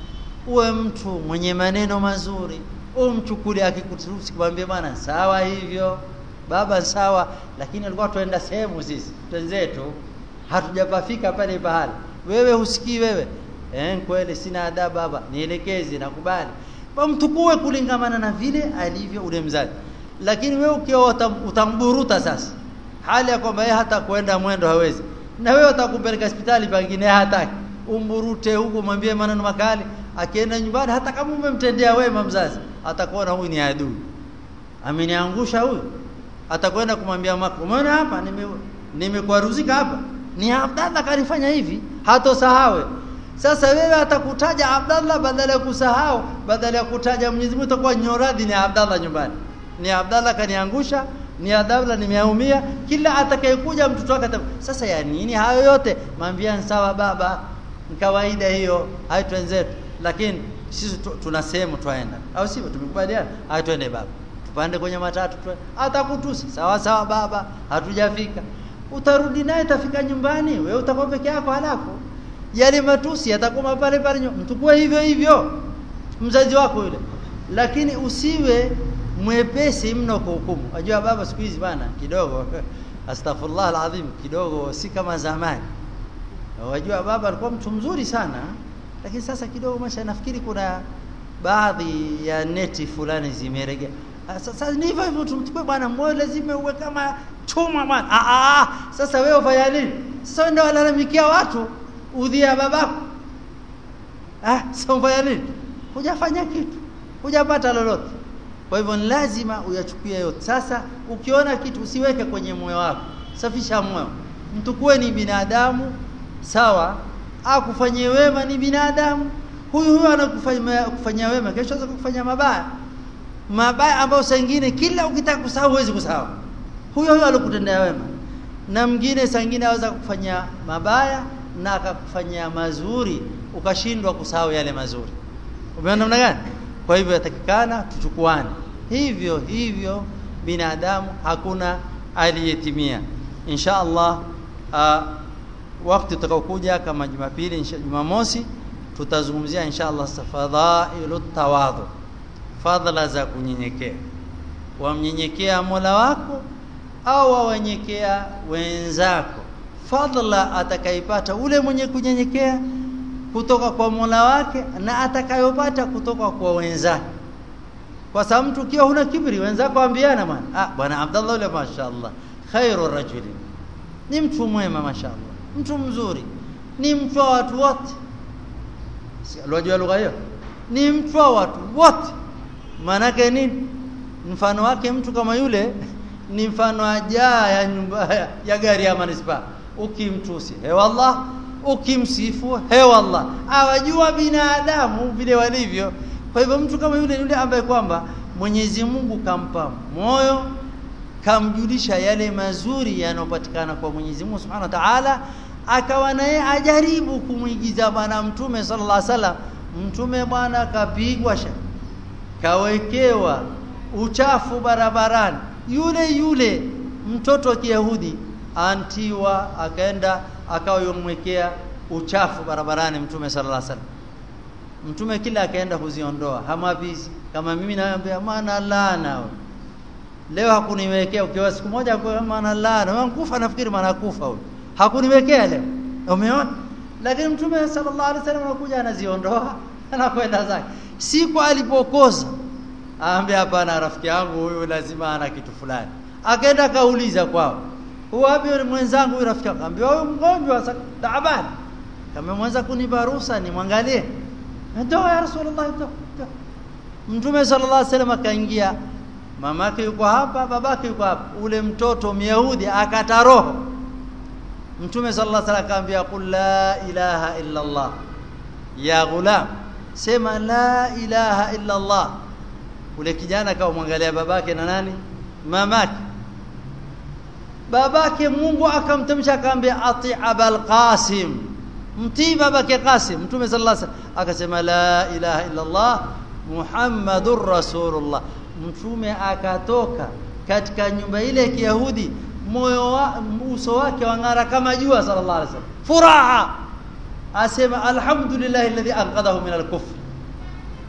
uwe mtu mwenye maneno mazuri umchukuli akikutusi kumwambia bwana sawa hivyo baba sawa lakini alikuwa tuenda sehemu sisi twenzetu hatujapafika pale pahala wewe husikii wewe eh kweli sina adabu baba nielekeze nakubali kwa mtukue kulingamana na vile alivyo ule mzazi lakini wewe ukiwa utamburuta sasa hali ya kwamba yeye hata kwenda mwendo hawezi na wewe utakumpeleka hospitali pengine hataki umburute huko mwambie maneno makali akienda nyumbani hata kama umemtendea wema mzazi atakuona huyu ni adui ameniangusha huyu atakwenda kumwambia mako umeona hapa nime nimekwaruzika hapa ni Abdallah kanifanya hivi hatosahawe sasa wewe atakutaja Abdallah badala ya kusahau badala ya kutaja Mwenyezi Mungu utakuwa nyoradhi ni Abdallah nyumbani ni Abdallah kaniangusha ni Abdallah nimeumia kila atakayekuja mtoto wake sasa ya nini hayo yote mwambia sawa baba ni kawaida hiyo hai twenzetu lakini sisi tuna sehemu twaenda au sivyo tumekubaliana hai twende baba tupande kwenye matatu tu atakutusi sawa sawa baba hatujafika utarudi naye tafika nyumbani wewe utakuwa peke yako halafu yale matusi yatakuwa pale pale mtukue hivyo hivyo mzazi wako yule lakini usiwe mwepesi mno kuhukumu unajua baba siku hizi bana kidogo astaghfirullah alazim kidogo si kama zamani wajua baba alikuwa mtu mzuri sana lakini sasa kidogo masha nafikiri kuna baadhi ya neti fulani zimeregea sasa ni hivyo hivyo tumchukue bwana moyo lazima uwe kama chuma bwana ah ah sasa wewe ufanya nini sasa ndio walalamikia watu udhia babako ah sasa ufanya nini hujafanya kitu hujapata lolote kwa hivyo ni lazima uyachukie yote sasa ukiona kitu usiweke kwenye moyo wako safisha moyo mtu kuwe ni binadamu sawa akufanyie wema ni binadamu huyu huyu anakufanyia kufanyia wema kesho anaweza kufanyia mabaya mabaya ambayo saa nyingine kila ukitaka kusahau huwezi kusahau huyo huyo alikutendea wema na mwingine saa nyingine aweza kufanyia mabaya na akakufanyia mazuri ukashindwa kusahau yale mazuri umeona namna gani kwa hivyo yatakikana tuchukuane hivyo hivyo binadamu hakuna aliyetimia insha Allah uh, wakati utakaokuja kama Jumapili Jumamosi tutazungumzia insha Allah fadhailu tawadhu fadhila za kunyenyekea wamnyenyekea Mola wako au wawenyekea wenzako fadhila atakaipata ule mwenye kunyenyekea kutoka kwa Mola wake na atakayopata kutoka kwa wenzake kwa sababu mtu ukiwa huna kibri wenzako ambiana bwana ah bwana Abdallah yule mashaallah khairu rajuli ni mtu mwema mashaallah mtu mzuri ni mtu wa watu wote unajua lugha hiyo ni mtu wa watu wote maanake nini mfano wake mtu kama yule ni mfano ajaa ya nyumba ya gari ya manispaa ukimtusi he wallah ukimsifu he wallah awajua binadamu vile walivyo kwa hivyo mtu kama yule yule ambaye kwamba Mwenyezi Mungu kampa moyo kamjulisha yale mazuri yanayopatikana kwa Mwenyezi Mungu Subhanahu wa Ta'ala akawa naye ajaribu kumwigiza bwana mtume sallallahu alaihi wasallam mtume bwana kapigwa sha kawekewa uchafu barabarani yule yule mtoto wa Kiyahudi antiwa akaenda akawa yomwekea uchafu barabarani mtume sallallahu alaihi wasallam mtume kila akaenda kuziondoa hamapizi kama mimi naambia maana laana leo hakuniwekea ukiwa siku moja kwa maana laana wankufa nafikiri maana kufa huyo hakuniwekea leo umeona lakini mtume sallallahu alaihi wasallam anakuja anaziondoa anakwenda zake siku alipokosa aambia hapana rafiki yangu huyu lazima ana kitu fulani akaenda kauliza kwao wapi yule mwenzangu huyu rafiki yangu aambia huyu mgonjwa taabani kama mwanza kunipa ruhusa nimwangalie ndio ya rasulullah ndio mtume sallallahu alaihi wasallam akaingia mamake yuko hapa babake yuko hapa ule mtoto myahudi akata roho mtume sallallahu alaihi wasallam akaambia qul la ilaha illa allah ya ghulam sema la ilaha illa allah ule kijana akamwangalia babake na nani mamake babake Mungu akamtamsha akamwambia ati abal qasim mtii babake qasim mtume sallallahu alaihi wasallam akasema la ilaha illa allah muhammadur rasulullah mtume akatoka katika nyumba ile ya Kiyahudi moyo wa uso wake wang'ara kama jua sallallahu alaihi wasallam furaha asema alhamdulillah alladhi anqadhahu min al-kufr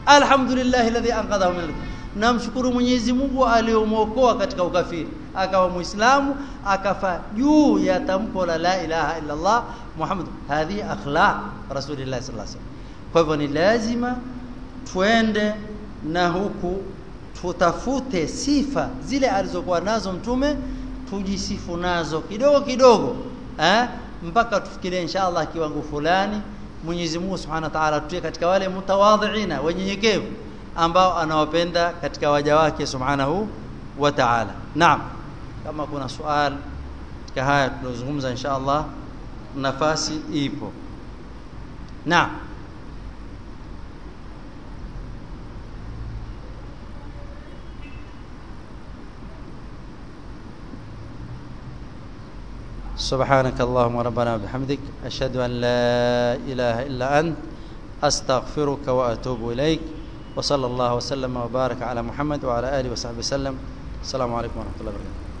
alhamdulillah alladhi anqadhahu min namshukuru Mwenyezi Mungu aliyomwokoa katika ukafiri akawa muislamu akafa juu ya tamko la la ilaha illa Allah Muhammad hadhi akhlaq rasulillah sallallahu alaihi wasallam kwa hivyo ni lazima tuende na huku tutafute sifa zile alizokuwa nazo mtume tujisifu nazo kidogo kidogo eh mpaka tufikirie inshallah kiwango fulani Mwenyezi Mungu Subhanahu wa Ta'ala tutie katika wale mutawadhiina wenyenyekevu ambao anawapenda katika waja wake Subhanahu wa Ta'ala. Naam. Kama kuna swali katika haya tulizozungumza inshallah nafasi ipo. Naam. سبحانك اللهم ربنا وبحمدك أشهد أن لا إله إلا أنت أستغفرك وأتوب إليك وصلى الله وسلم وبارك على محمد وعلى آله وصحبه وسلم السلام عليكم ورحمة الله وبركاته